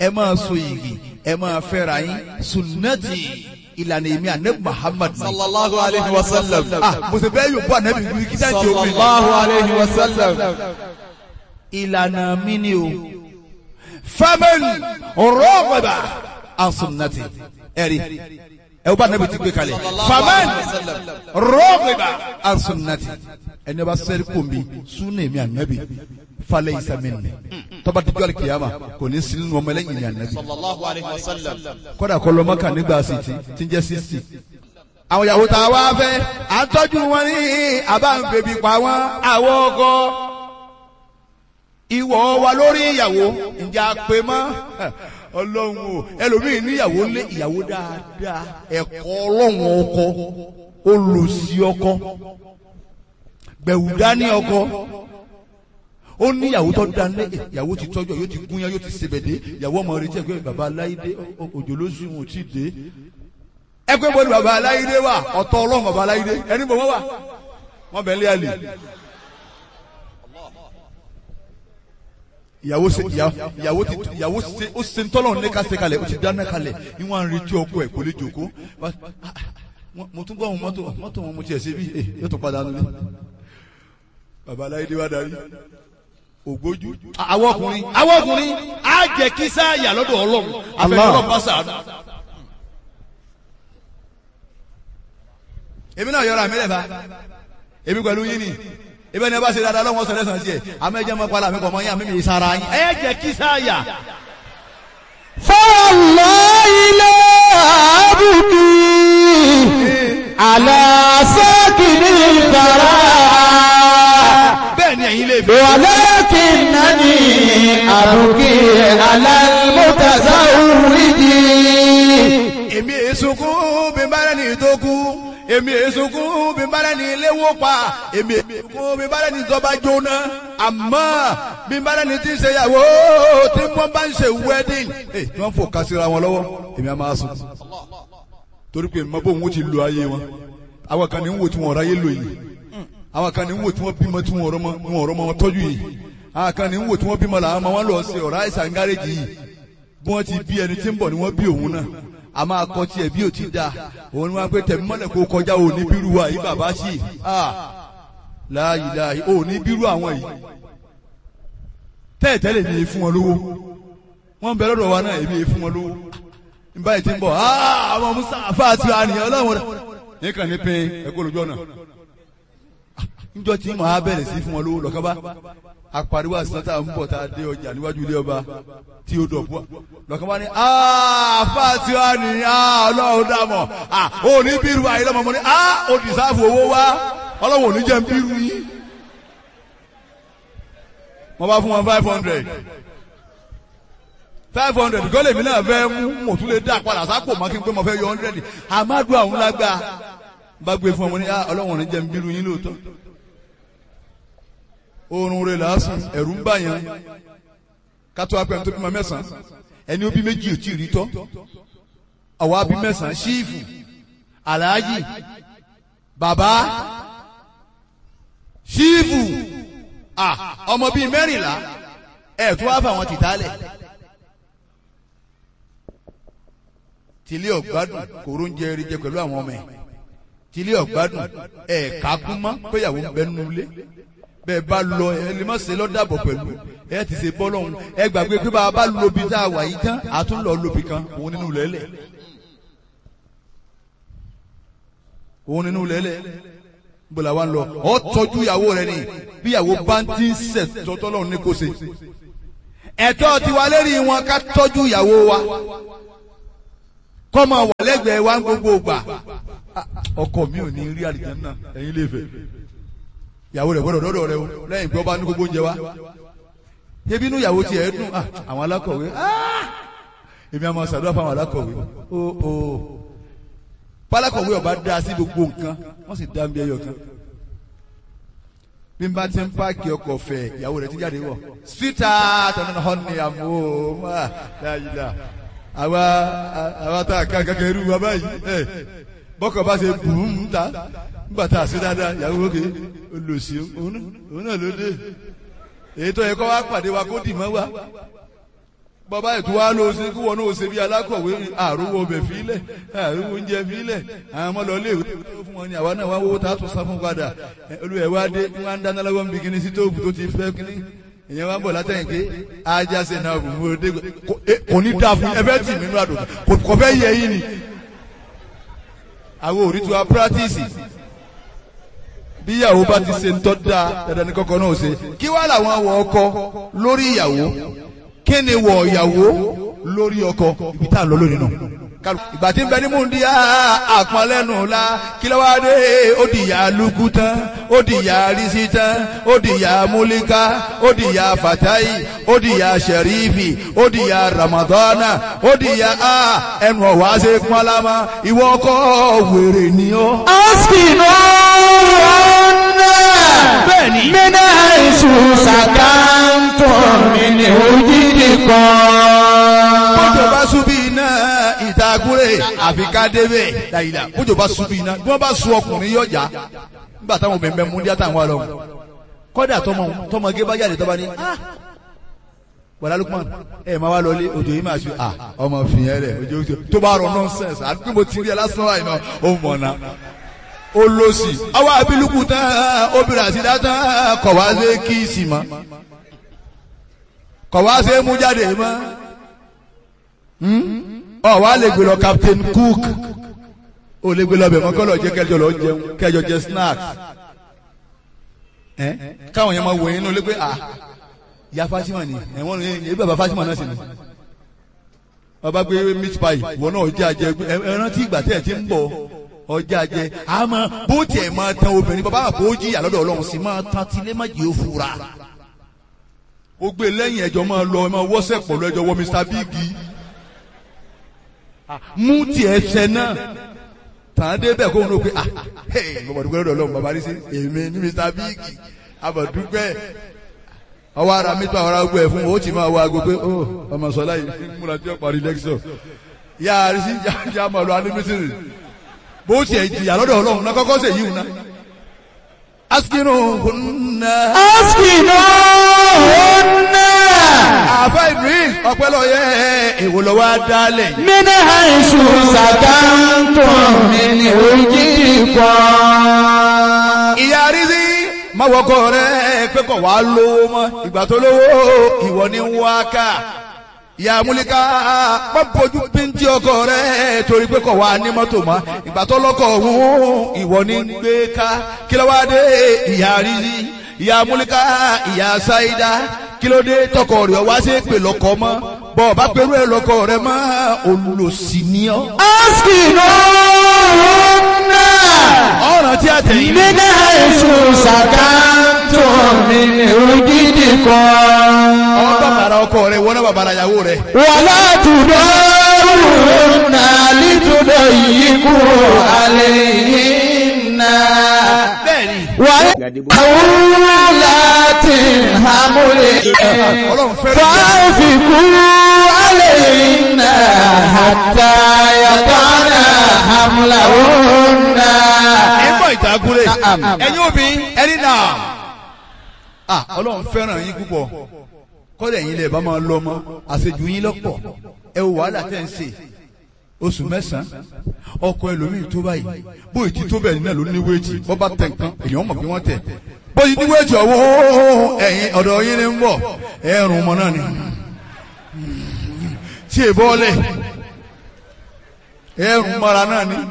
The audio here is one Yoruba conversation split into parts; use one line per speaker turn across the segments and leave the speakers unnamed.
ẹ máa so yìgì ẹ máa fẹ́ra yín sunnati ìlànà èmi ànábì muhammad ni.
sallallahu alayhi wa sallam.
ah mo sì bẹ́ẹ̀ yóò bọ́ ànábì wí kí sáà tí o mi.
sallallahu alayhi wa sallam.
ìlànà mi ni o. faman rọ́ọ̀bà an sunnati ẹ̀rí ẹ o bá ànábì ti gbé kalẹ̀. faman rọ́ọ̀bà an sunnati ẹni bá sẹ́rí kò mi sunna èmi ànábì falẹ̀ ìsàmìnì tọ́ba dídú alikiyama kò ní sinú ọmọ ẹlẹ́yìn ní ànábì
sallallahu alayhi wa sallam.
kódà kọ́ lọ́mọ kan nígbà sí ti ti ń jẹ́ sísì. àwọn ìyàwó tá a wá fẹ́ à ń tọ́jú wọn ní àbá ń bèbí pa wọn àwọn ọkọ. ìwọ wa lórí ìyàwó ǹjẹ́ a pè mọ́ ọlọ́run o ẹlòmíì níyàwó lé ìyàwó dáadáa ẹ̀kọ́ ọlọ́run ọkọ olùsí ọkọ gbẹ̀wù dání ọkọ ó ní ìyàwó tó dání ìyàwó ti tọ́jú yóò ti gúnyán yóò ti sebèdé ìyàwó ọmọ rẹ jẹ́ pé baba aláìdé òjò ló sùn wọn ò tí ì dé ẹ pé bọ́ọ̀lù baba aláìdé wà ọ̀tọ̀ ọlọ́run baba aláìdé ẹni bọ̀ wọ́n wà wọ́n bẹ̀ ń lé àlè. ìyàwó ṣe ìyàwó ti ìyàwó ṣe ó ṣe ntọ́lọ̀ ní ká ṣe kalẹ̀ ó ti dáná kalẹ̀ ní wọ́n á retí ọkọ ẹ̀ kò lè jòkó mo tún gbọ́ àwọn mọ́tò mọ́tò wọn mo tiẹ̀ ṣe bí yóò tún padà nulẹ̀ baba aláìdé wà darí ògbójú. àwọn ọkùnrin àwọn ọkùnrin á jẹ kí sáàyà lọ́dọ̀ ọlọ́run àfẹnulọ́ bá sàánú. èmi náà yọra mi lẹ́fà èmi pẹ̀lú yín ni ebi ẹni ẹ bá ṣe dáadáa lọ́wọ́ sọ̀rọ̀ ẹ̀sán tiẹ̀ àmọ́ ẹ jẹ́ mọ́ pálá mi kọ̀ mọ́ yín àmì mi sara yín. ẹ jẹ kí sáàyà.
فالله لا أبكي على ساكن الثرى
bẹ́ẹ̀ ni ẹ̀yin lè fi.
ولكنني أبكي على المتزوج
èmi èsùnkún bí n bá rẹ́ni tó kú èmi èsùnkún bí n bá rẹ́ni léwó pa èmi èsùnkún bí n bá rẹ́ni tó bá jóná àmọ́ bí n bá rẹ́ni tí ń ṣe ìyàwó tí wọ́n bá ń ṣe wedding ẹ̀ tí wọ́n fò kásìra wọn lọ́wọ́ èmi á máa sùn torí pé mọ bóun ó ti lo ayé wọn àwọn kan ní ń wò tí wọn ráyé lò yìí àwọn kan ní ń wò tí wọn bímọ tí wọn ọ̀rọ̀ mọ wọn ọ̀rọ̀ mọ wọn tọ́jú yìí àwọn kan ní ń wò tí wọn bímọ làwọn ọmọ wọn lọ sí ọ̀rọ̀ àìsàn gáréjì yìí bí wọ́n ti bí ẹni tí ń bọ̀ ni wọ́n bí òun náà a máa kọ tiẹ̀ bí o ti da òun ni wọ́n pé tẹ̀mí mọ́lẹ̀ kó kọjá o ní bírú wa yìí bàbá sí láàyè láàyè o ní bírú àwọn yìí tẹ́ẹ̀tẹ́lẹ̀ mi fún wọn lówó wọ́n bẹ lọ́dọ̀ wa náà èmi fún wọn lówó nígbà yìí ti ń bọ̀ àwọn musa afa àti àníyàn ọlọ́run rẹ̀ nìkan ní pé ẹ̀kọ́ lójú ọ̀nà níjọ́ tí màá bẹ̀rẹ̀ sí fún wọn lówó lọ́kàn bá apariwo àsìtàn tá à ń bọ̀ tá a dé ọjà níwájú ilé ọba tí ó dọ̀bú lọ́kàn bá ní àfa tí wàá ní ọlọ́run dàmọ̀ ò ní bírú ayé lọ́mọ mọ́ ní ó dìsáàfù owó wá ọlọ́run ò ní jẹ́ ń bírú yín. wọ́n bá fún wọn five hundred five hundred kọ́ lèmi náà fẹ́ mú mo tún lè dá padà sápò mọ́ kí n pé mo fẹ́ yọ hundred amadu àwọn lágbá bá gbé fún ọmọ ní ọlọ́run ò ní jẹ́ ń bírú yín lóòótọ́ oorun rẹ̀ lásán ẹ̀rù ń bà yẹn kátó apẹ̀ tó bímọ mẹ́sàn-án ẹni ó bí méjì ò tí ì rí tọ́ àwa bí mẹ́sàn-án ṣíìfù aláàjì bàbá ṣíìfù ọmọ bíi mẹ́rìnlá ẹ̀ tó wá fáwọn tìtálẹ̀ tìlé ọ̀gbádùn kòró ń jẹ eré jẹ pẹ̀lú àwọn ọmọ ẹ̀ tìlé ọ̀gbádùn ẹ̀ kákún mọ́ péyàwó ń bẹ nínú ilé bẹ́ẹ̀ bá lọ ẹ lè má ṣe lọ́dàbọ̀ pẹ̀lú ẹ ti ṣe bọ́ lọ́hùn ẹ gbàgbé pé bá a bá lobi tá a wà yìí tán a tún lọ lobi kan òun nínú lẹ́lẹ̀ òun nínú lẹ́lẹ̀ bọ́lá wa ń lọ ọ tọ́jú ìyàwó rẹ ni bí ìyàwó bá ń ti ń sẹ̀ tọ́tọ́ lọ́hùn ní kò ṣe ẹ̀tọ́ tiwa lérí wọn ká tọ́jú ìyàwó wa kọ́ máa wà lẹ́gbẹ̀ẹ́ wa ń gbogbo gbà ọkọ mi ò ní rí àlìjánnà ẹ̀yin lè fẹ́ ìyàwó rẹ̀ gbọ́dọ̀ dọ́dọ̀ rẹ o lẹ́yìn pé ọba ní gbogbo oúnjẹ wa ebi inú ìyàwó tiẹ̀ dùn àwọn alákọ̀wé èmi àmọ́ sàdúrà fún àwọn alákọ̀wé o o pálákọ̀wé ọba dá sí gbogbo nǹkan wọ́n sì dá ń bí ẹyọ kan bí n bá ti ń páàkì ọkọ̀ fẹ̀ ìyàwó rẹ̀ ti jáde wọ̀ síta tọ́nà họ́ni àmọ́ dáyìlá àwa àwa tá a kàn kankan irú wa báyìí bọ́kọ̀ bá ṣe bùn ta nígbà tá a ṣe dáadáa ìyàwó òkè olùsí òun náà ló dé èyí tó yẹ kó wá pàdé wa kó dì mọ́ wa bàbá ètò wa ló ṣe kí wọn náà ṣe bí alákọ̀wé àrùwọ̀ ọbẹ̀ fílẹ̀ àrùwọ̀ oúnjẹ fílẹ̀ àwọn ọmọ lọ léèwé tó fún wọn ni àwa náà wá wọ́wọ́ tá a tún sá fún padà olùwẹ̀ wá dé wọn á ń dáná lọ́wọ́ níbi kíní sítóòfù tó ti fẹ́ kíní ìyẹn wá ń bọ̀ látẹ̀yìn pé ajá ṣe náà bù mú ọdẹ kò ní dáa fún ẹ fẹ́ tì mí nínú àdùn kò fẹ́ yẹ yín ni àwọn òrí tí wa pírátìsì bí ìyàwó bá ti ṣe ń tọ́ da dandan ní kọ́kọ́ náà ṣe kí wá làwọn wọ ọkọ lórí ìyàwó kí ni wọ ìyàwó lórí ọkọ ibi tá a lọ lónìí náà ìgbà tí ń bẹ ní múndíá àpọnlẹ́nu la kí ló wá dé ó di ìyá lukú tán ó di ìyá risi tán ó di ìyá múlíká ó di ìyá fatayi ó di ìyá sẹrífì ó di ìyá ramadana ó di ìyá a ẹnu ọ̀wá ṣe pọ́nlámà ìwọ ọkọ wèrè ni ó.
askinu ọ̀nà
Bẹ́ẹ̀ni.
mina isu sakanto mini ojidi kan.
bójò bá súbí iná ìtagúrè àfi ká débẹ̀ dàyìlà bójò bá súbí iná bí wọ́n bá sun ọkùnrin yọjà nígbà táwọn obìnrin bẹ mú díẹ̀ táwọn wà lọ́wọ́ kọ́dà tọmọ tọmọge bá jáde tọ́ba ní ah wàlá Lukman ẹ máa wá lọlé òjò yìí máa ṣe ah ọmọ fìyẹn rẹ òjò òjò tó bá rọ nọ́nsẹ̀nsì àti pé mo ti rí ẹ lásán wáyé náà ó mọ̀ náà ó lọ sí ọwọ́ abiluku tán obìnrin àti dátán kọ̀ wá sí kíìsì mọ́ kọ̀ wá sí mú jáde mọ́ ọ wá lè gbé lọ Captain Cook ó lè gbé lọ bẹ̀ mọ́ kọ́lọ̀ jẹ́ kẹjọ lọ jẹun kẹjọ jẹ snacks ẹ káwọn yẹn máa wò yín nínú lé pé ah ya Fatima ni ẹ̀wọ̀n ní ebi bàbá Fatima náà sì ni ọba gbé meat pie ìwọ náà ọjà jẹ ẹ rántí ìgbà tẹ̀ ẹ ti ń bọ̀ ọjà jẹ àmọ́ bó tiẹ̀ máa tan obìnrin bàbá àpò ó jìyà lọ́dọ̀ Ọlọ́run sì máa tan tilé má jẹ́ òfurá ó gbé lẹ́yìn ẹjọ́ máa lọ ẹ máa wọ́sẹ̀ pọ̀ lọ ẹjọ́ wọ Mr Big mú tiẹ̀ ṣẹ náà tàn án débẹ̀ kó ń lò pé ah hey bàbá dúpẹ́ lọ́dọ̀ Ọlọ́run bàbá rí sí èmi ní Mr Big abàdúpẹ́ ọwọ́ ara mi tó àwọn ará gbọ́ ẹ̀ fún o ó ti máa wọ aago pé ó ọmọ sọlá yìí múra tí ó parí lẹ́kṣọ̀ yá a rí sí yá máa lọ anímísìrì bó tiẹ̀ jìyà lọ́dọ̀ Ọlọ́run náà kọ́kọ́ sèyí wù náà askinu hunna.
askinu ọ̀nà
àfa Idris ọpẹlọyẹ èwo lọ wá dálẹ̀ yìí.
mina isu sakanto mini ojidi kan.
ìyá rízí má wọkọ rẹ pé kò wá lówó mọ́ ìgbà tó lówó ìwọ ni ń wá ká ìyá múlíká má bójú péńtì ọkọ rẹ torí pé kò wá ní mọ́tò mọ́ ìgbà tó lọ́kọ̀ ọ̀hún ìwọ ni ń gbé ká kí ló wá dé ìyá rízí ìyá múlíká ìyá sáídá kí ló dé tọkọ rẹ wá sí pè lọkọ mọ́ bọ́ ọ bá pẹ̀lú ẹ lọkọ rẹ mọ́ olùlòsì ni ọ́.
askinu ọ̀nà
ọ̀ràn tí a tẹ̀yìn.
mina isu sakanto mini ojidi kan.
ọmọ bàbàrà ọkọ rẹ wọ́n náà bàbàrà ìyàwó rẹ.
wàlá tudoruna litudayiku alayhinna.
bẹ́ẹ̀ni.
wàhálàtì hamuli.
ọlọ́run fẹ́ràn ìyá.
fàáfikù alayhinna hatta yatana hamlahunna.
ẹ̀gbọ́n ìtàgùrẹ̀ ẹ̀yin obìnrin ẹni náà. ah ọlọ́run fẹ́ràn yín púpọ̀ kọ́lẹ̀ yín lè bá máa lọ mọ́ àṣejù yín lọ́pọ̀ ẹ wò wàhálà tẹ̀ ń ṣe oṣù mẹ́sàn-án ọkọ ẹlòmíì tó báyìí bóyì tí tó bẹ́ẹ̀ náà ló ní wéètì bọ́ bá tẹ̀ nǹkan èèyàn mọ̀ bí wọ́n tẹ̀ bóyì ní wéètì ọ̀wọ́ ẹ̀yìn ọ̀dọ̀ yín ni ń bọ̀ ẹ̀rùn ọmọ náà ni tí è bọ́ọ̀lẹ̀ ẹ̀rùn mọ́ra náà ni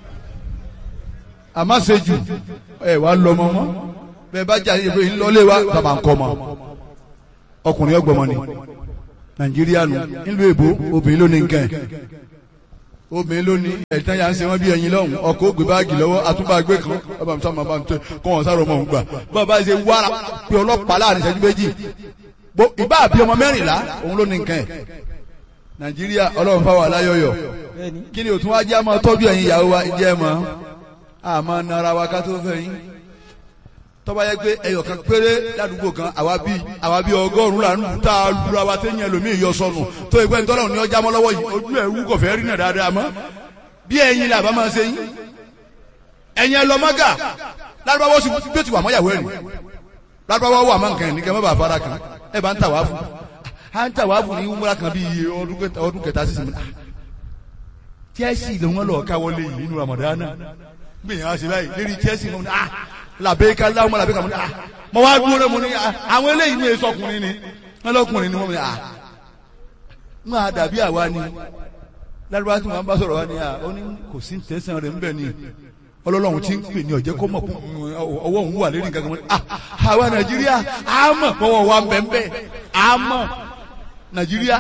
àmásejù ẹ̀ wá lọ mọ́ mọ́ bẹ́ẹ̀ bá jáde ìbò yìí lọ́lé wa bàbá ń kọ́ mọ́ ọkùnrin ọgbọ̀mọ ni nàìjíríà nù nílùú èbó obìnrin ló ní nǹkan ẹ̀ obìnrin ló ní ẹ̀tàn yà ń ṣe wọ́n bí ẹyin lọ́hùn ọkọ̀ ògbé báàgì lọ́wọ́ àtúbàgbé kan ọba mi sábà máa ń tẹ kọ́ wọn sáré ọmọ òun gbà bàbá ṣe wára pé ọlọ́pàá láàrin ìṣẹ́jú méjì Bó- ìbá àbí ọmọ mẹ́rìnlá òun ló ní nǹkan ẹ̀ nàìjíríà ọlọ́run fáwọn aláyọ̀yọ̀ kí ni òtún wá jẹ́ àmọ́ tọ́jú ẹ̀yin ìyàwó wa jẹ́ mọ́ àmọ́ nara wa ká tó fẹ́ yín tọ́ba yẹ pé ẹyọ kan péré ládùúgbò kan àwa bí àwa bí ọgọ́rùn-ún là ń lù tá a lura wa téèyàn ẹlòmíì yọ sọnù tó ìpẹ́ ntọ́lọ́run ní ọjà mọ́ lọ́wọ́ yìí ojú ẹ̀ wú kọ̀fẹ́ rí náà dáadáa mọ́ bí ẹ̀yin làbá máa ṣe yín ẹ̀yin ẹlọ́mọ́gà lárúbáwọ́ sì bí ó ti wà mọ́yàwó ẹ̀rìn lárúbáwọ́ wà mọ́ nǹkan ẹ̀ ní kẹ́ mọ́ bàa fara kan ẹ̀ bá ń tà wá fún hanta wà bù ní wúmúra kan bí iye ọdún kẹta ọdún kẹta sísìn mi ah Chelsea ló wọn lọ káwọlé yìí nínú Ramadana gbìyànjú àṣẹ báyìí lérí Chelsea mo ní ah làbẹ́ká láwọn ọmọ làbẹ́ká mo ní ah mo wá dúró mo ní ah àwọn eléyìí ní èso ọkùnrin ni wọn lọkùnrin ni wọn ní ah wọn á dàbí àwa ni lárúbá tí wọn bá sọ̀rọ̀ wa ni ah ó ní kò sí tẹ̀sán rẹ̀ ńbẹ̀ ni ọlọ́lọ́run ti ń pè ní ọ̀jẹ́ kó mọ̀ fún ọwọ́ òun wà lérí nǹkan kan mọ́ ah àwa Nàìjíríà á mọ̀ pọ̀wọ́ wa bẹ́ẹ̀ á mọ̀ Nàìjíríà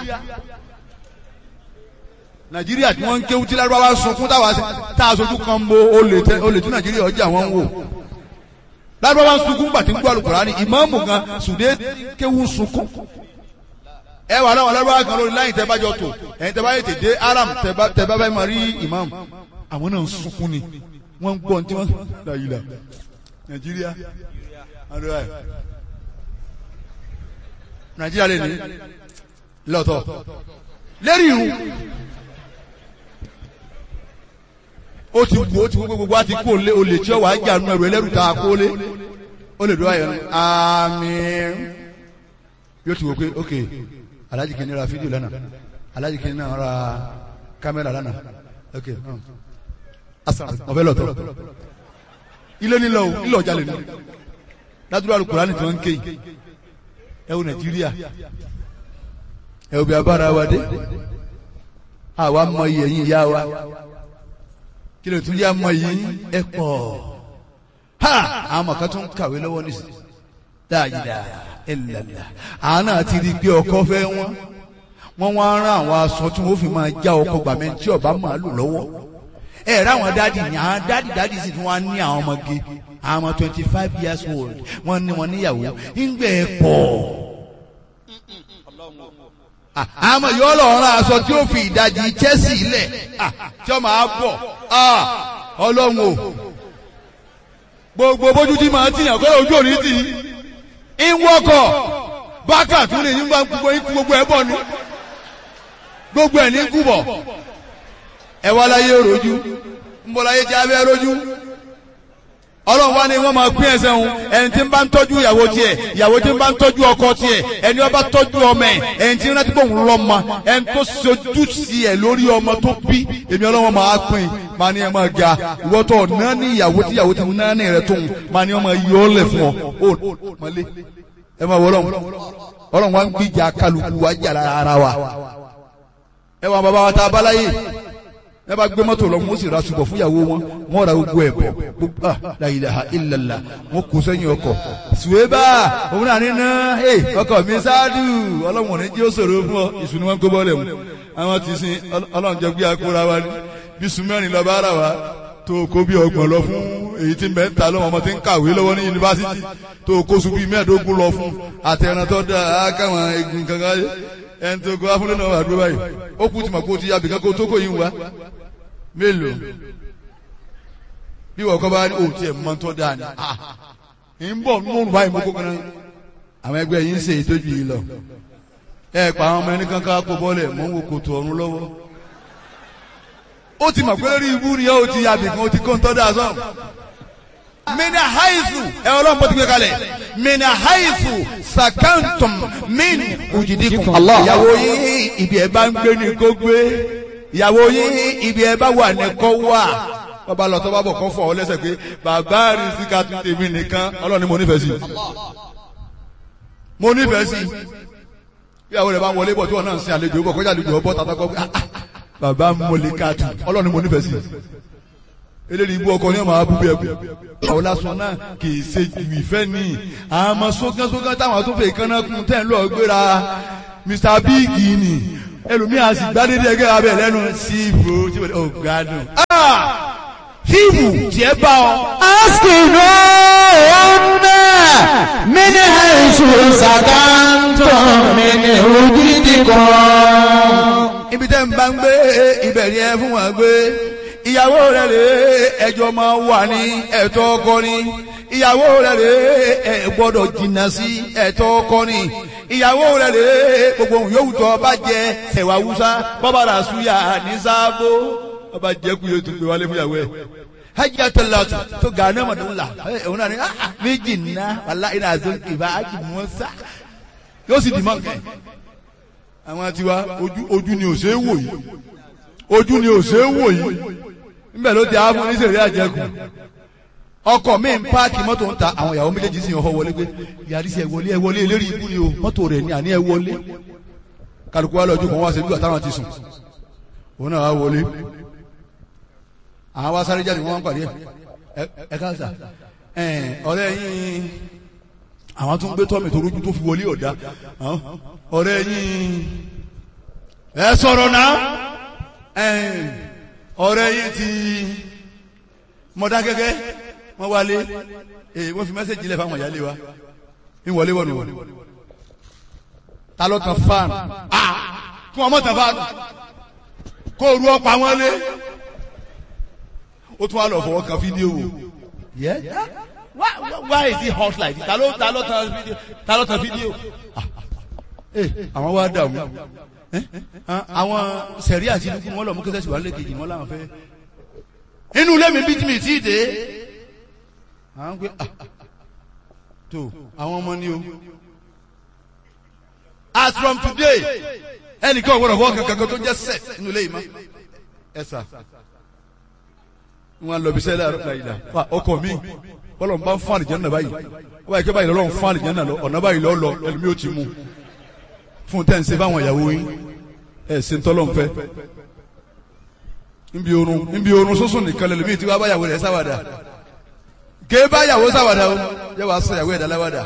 Nàìjíríà tí wọ́n ń kéwú tí lárúbá wa sunkún táwa tá a sojú kan bo olè tẹ olè tí Nàìjíríà ọjà wọn ń wò lárúbá wa sunkún gbàtí ń gbọ́ Al-Kùránì ìmáàmù gan sùdé kéwú sunkún ẹ wà láwọn lárúbá kan lórí láyìn tẹ bá jọ tò ẹ̀yin tẹ bá yẹ tètè aram tẹ bá tẹ bá bá máa rí ìmáàmù àwọn náà ń sunkún ni wọ́n ń gbọ́ tí wọ́n láyìlá Nàìjíríà àdúrà ẹ̀ Nàìjíríà lè ní lọ́tọ̀ lérí irun ó ti wù ó ti wù gbogbo wa ti kó lé olè tí ó wà á jà nù ẹrù ẹlẹ́rù tá a kó lé ó lè dúró ayọ̀ ní àmín yóò ti wò pé ok alájì kìíní ra fídíò lánàá alájì kìíní náà ra kámẹ́rà lánàá ok ọ̀fẹ́ lọ́tọ̀ ilé nílò ilé ọjà lè ní ládùúgbò alukùránì tí wọ́n ń ké yìí ẹ wo Nàìjíríà ẹ wo bí abára wa dé àwa mọ iye yín ìyá wa kí ló tún yá mọ yín ẹ pọ̀ ha àwọn ọmọ kan tún kàwé lọ́wọ́ nísìnyí dáadáa ẹlẹ́lá àwọn náà ti rí i pé ọkọ fẹ́ wọ́n wọ́n wá rán àwọn aṣọ tí wọ́n fi máa já ọkọ gbàmẹ́ tí ọba máa lò lọ́wọ́ ẹ rẹ àwọn dáàdì ní àwọn dáàdì dáàdì sì tún wá ní àwọn ọmọge àwọn ọmọ twenty five years old wọ́n ní wọn níyàwó ńgbẹ pọ̀ àmọ́ yóò lọ rán aṣọ tí ó fi ìdajì Chelsea lẹ̀ tí ó máa bọ̀ Ọlọ́run o gbogbo bójú tí màá tìyàn kọ́ ojú òní tì í ń wọ́kọ̀ bákà tún lè nígbà gbogbo ikú gbogbo ẹ̀ bọ̀ ni gbogbo ẹ̀ ní kú bọ̀ ẹ wá láyé rojú ń bọ̀ láyé jẹ́ abẹ́ rojú ọlọ́run wá ní wọ́n máa pín ẹsẹ̀ òun ẹni tí ń bá ń tọ́jú ìyàwó tiẹ̀ ìyàwó tí ń bá ń tọ́jú ọkọ tiẹ̀ ẹni ó bá tọ́jú ọmọ ẹ̀ ẹni tí ń rántí pòun lọ́mọ ẹni tó sojú sí ẹ̀ lórí ọmọ tó bí èmi ọlọ́run máa pín máa ní ẹ máa ga ìwọ tó náà ní ìyàwó tí ìyàwó tí ń náà ní rẹ tóun máa ní ọmọ yọ ọ́ lẹ̀ fún ọ ó mọ́lé ẹ máa wọ ọlọ́run ọlọ́run wá ń gbìjà kálukú wá jà ara wa ẹ wà bàbá wa tá a bá láyé ẹ bá gbé mọ́tò lọ wọ́n sì ra ṣùgbọ́n fúnyàwó wọn wọ́n ra gbogbo ẹ̀ bọ̀ gbogbo ah la ilaha illallah wọ́n kó sẹ́yìn ọkọ̀ ṣùwébà òun náà nínú ẹ ọkọ̀ mi ṣáàdù ọlọ́run ní jí ó ṣòro fún ọ ìṣù ni wọ́n kó bọ́ọ̀lẹ̀ mu àwọn ti sin ọlọ́run jẹ gbé akóra wa ní bí sùmẹ́rin lọ bá ara wa tó kó bí ọgbọ̀n lọ fún èyí tí mẹ́ta lọ́wọ́ ọmọ tí ń kàwé lọ́wọ́ ní yunifásitì tó kó sùn bí mẹ́ẹ̀ẹ́dógún lọ fún àtẹ̀ràn tó dáa káwọn egun kankan ẹni tó kó afúnlẹ̀ náà wà dúró báyìí ó kú tìmọ̀ kó ti yàbí kankan tó kò yín wá mélòó bí wọ́n kọ́ bá ní òtí ẹ̀ mọ́ tó dáa ni ń bọ̀ nínú báyìí mo kó kan náà àwọn ẹgbẹ́ yìí ń ṣe ìtọ́jú yìí lọ ẹ pa àwọn ọmọ ẹni kankan kó bọ́lẹ̀ mọ́ ń wo kòtò ọ̀run lọ́wọ́ ó ti mọ̀ pé lórí ibú ni ó ti yàbí kan ó ti kó ń tọ́ dáa sọ́ọ̀ mina haizu ẹ ọlọ́run bó ti gbé kalẹ̀ mina haizu sakantum min ujidikun ìyàwó yín ibi ẹ bá ń gbé ni kó gbé ìyàwó yín ibi ẹ bá wà ní kó wà bàbá lọ tó bá bọ̀ kó fọ ọ lẹ́sẹ̀ pé bàbá rí síka tún tèmi nìkan ọlọ́run ni mo nífẹ̀ẹ́ sí mo nífẹ̀ẹ́ sí ìyàwó rẹ̀ bá wọlé bọ̀ tí wọ́n náà ń sin àlejò bọ̀ kọjá àlejò ọbọ̀ tàbí kọ́ bàbá mọ̀lẹ́ká tù ọlọ́run ni mo nífẹ̀ẹ́ sí eléyìí ibú ọkọ ní ọmọ abúgbé ẹkú àwọn lásán náà kì í ṣe ìfẹ́ ní àmọ́ sókànsókàn táwọn tó fẹ́ kánná kún tẹ́ ń lọ gbéra Mr Big ni ẹlòmíà sì gbádédé ẹgẹ́ abẹ lẹ́nu síìbù tí wọ́n ò gbádùn. fíìmù tiẹ̀ bá ọ.
askinu ọ̀nà mini haisu sakanto mini ojidi kan.
ibi tẹ́ ń bá ń gbé ibẹ̀ ni ẹ fún wọn gbé ìyàwó rẹ̀ rè ẹjọ́ máa wà ní ẹ̀tọ́ ọkọ ni ìyàwó rẹ̀ rè ẹ gbọ́dọ̀ jìnnà sí ẹ̀tọ́ ọkọ ni ìyàwó rẹ̀ rè gbogbo ohun yòówù tó bá jẹ ẹ̀wà wúsá bọ́bá rà súyà ní sáàbò bọ́bá jẹ́ kú yóò tún gbé wálé fún ìyàwó ẹ̀ hajj atalatu to gane madun la òun náà ni méjì ná wàlá iná àti ìbá hajj musa yóò sì dì mọ́ nkẹ́ àwọn tiwa ojú ojú ni ò ṣe é wò yìí ojú ni ò ṣe é wò yìí níbẹ̀ ló ti àwọn oníṣèlú àjẹkù ọkọ̀ mi ń páàkì mọ́tò ń ta àwọn ìyàwó méjèèjì sì ń họ wọlé pé yàrá sí ẹ wọlé ẹ wọlé eléré ibú ni o mọ́tò rẹ̀ ní àní ẹ wọlé kálukú wa lọ́jọ́ kan wá sí ibùdó àtàwọn ti sùn òun náà wá wọlé àwọn wá sáré jáde wọn wá ń pàdé ẹ ẹ káàsà ẹ ọ̀rẹ́ yín àwọn tó ń gbé tọ́mì tó rújú tó fi wọlé ọ̀dá ọ̀rẹ́ yín ẹ sọ̀rọ̀ náà ẹ ọ̀rẹ́ yín ti mọ̀dá gẹ́gẹ́ wọ́n wálé èyí wọ́n fi mẹ́sẹ̀jì lẹ̀ fáwọn ìyálé wa ń wọlé wọ̀nù wọ̀nù ta ló tan fáànù kí wọ́n mọ̀ tan fáànù kó ru ọ̀pá wọn lé ó tún wá lọ fọwọ́ kan fídíò wò yẹ why why is it hot like this ta ló ta ló tan fídíò ta ló tan fídíò àwọn wá dààmú àwọn sẹ̀rí àti dúkú wọn lọ mú kẹsẹ̀ síwájú lẹ́kejì wọn làwọn fẹ́ inú ilé mi bí tí mi tí ì dé àwọn pé tó àwọn ọmọ ni o as from today ẹnìkan ò gbọdọ̀ fọwọ́ kankan tó jẹ́ sex inú ilé yìí mọ́ ẹ sà wọn lọ bí sẹ́lẹ̀ àrùn wa ọkọ mi bọ́lọ̀ ń bá ń fún àlìjẹ́ náà báyìí wọ́n báyìí kí báyìí lọ́lọ́ ń fún àlìjẹ́ náà lọ ọ̀nà báyìí lọ́ lọ ẹlòmí ò ti mú fún tẹ́ ń ṣe fáwọn ìyàwó yín ẹ̀ ṣe ń tọ́lọ́ ń fẹ́ nbí orun nbí orun sọ́sùn nìkan lẹ́lòmí tí wọ́n bá yàwó rẹ̀ sáwàdà ké bá yàwó sáwàdà o yẹ wàá sọ yàwó ẹ̀dá láwàdà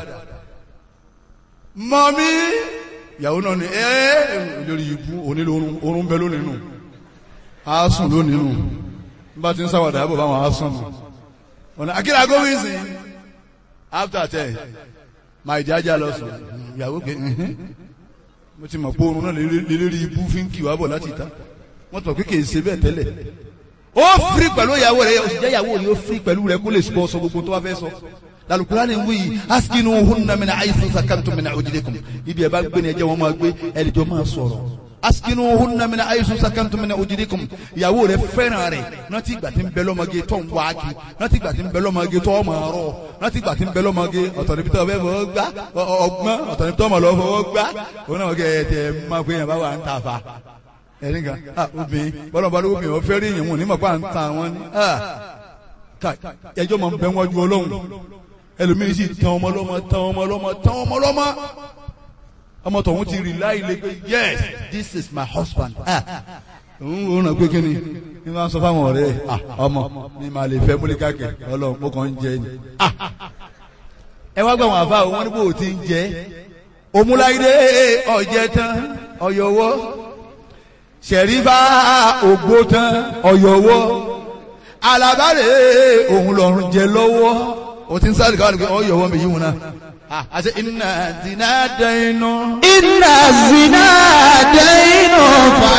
mọ́mí yàwó náà ni ẹ́ lórí ibú onílò orun orun bẹ lónìí nù á sùn lónìí nù bá ti ń sáwàdà àbọ̀ báwọn á sùn nù ọ̀nà akíra gómìnsì after ten máa ìjájá lọ sùn ìyàwó pé mo ti mọ̀ pé oorun náà lélérí ibú fi ń kì wá bọ̀ láti ìta wọ́n tọ̀ pé kì í ṣe bẹ́ẹ̀ tẹ́lẹ̀ ó firi pẹ̀lú ìyàwó rẹ̀ òsì jẹ́ ìyàwó rẹ̀ ó firi pẹ̀lú rẹ̀ kó lè sọ sọ gbogbo tó wá fẹ́ sọ lalukura ni wuyi askinu hunna mina ayisu sakantum mina ojidekum ibi ẹ bá gbé ni ẹ jẹ́ wọn máa gbé ẹnìjọ máa sọ̀rọ̀ askinu hunna mina ayisu sakantum mina ojidekum ìyàwó rẹ̀ fẹ́ràn rẹ̀ náti ìgbà tí ń bẹ lọ́mọge tó ń wá kí náti ìgbà tí ń bẹ lọ́mọge tó ọmọ rọ náti ìgbà tí ń bẹ lọ́mọge ọ̀tọ̀ níbi tó ọbẹ̀ fọwọ́ gbá ọgbọ́n ọ̀tọ̀ níbi tó ọmọ lọ fọwọ́ gbá òun náà kẹ́ ẹ tẹ máa pé yẹn bá wà ń ta fa ẹni kan ah obìnrin bọ́lá bá lóko obìnrin ọ̀fẹ́ rí yẹn wọn ní mọ̀ pé à ń ta wọn ni ah ká ẹjọ́ máa ń bẹ wájú ọlọ́run ẹlòmíín sì tán ọmọ lọ́mọ tán ọmọ lọ́mọ tán ọmọ lọ́mọ ọmọ tọ̀hún ti rí láì lé pé yes this is my husband ah òun ò ràn pé kí ni ní máa ń sọ fáwọn ọ̀rẹ́ ah ọmọ mi máa lè fẹ́ múlíkà kẹ ọlọ́run mo kàn ń jẹ ni ah ẹ wá gbà wọn àfa òun wọn ní bò ó ti ń jẹ òmùláyé ọ̀jẹ̀ tán ọ̀yọ̀wọ́ sẹ̀rífà ògbó tán ọ̀yọ̀wọ́ alábàárẹ̀ òun lọ́rùn jẹ lọ́wọ́ o ti ń sáré káwọn nìkan ọ̀yọ̀wọ́ mi yíwọ̀n náà àti iná zina dẹ́nu.
iná zina dẹ́nu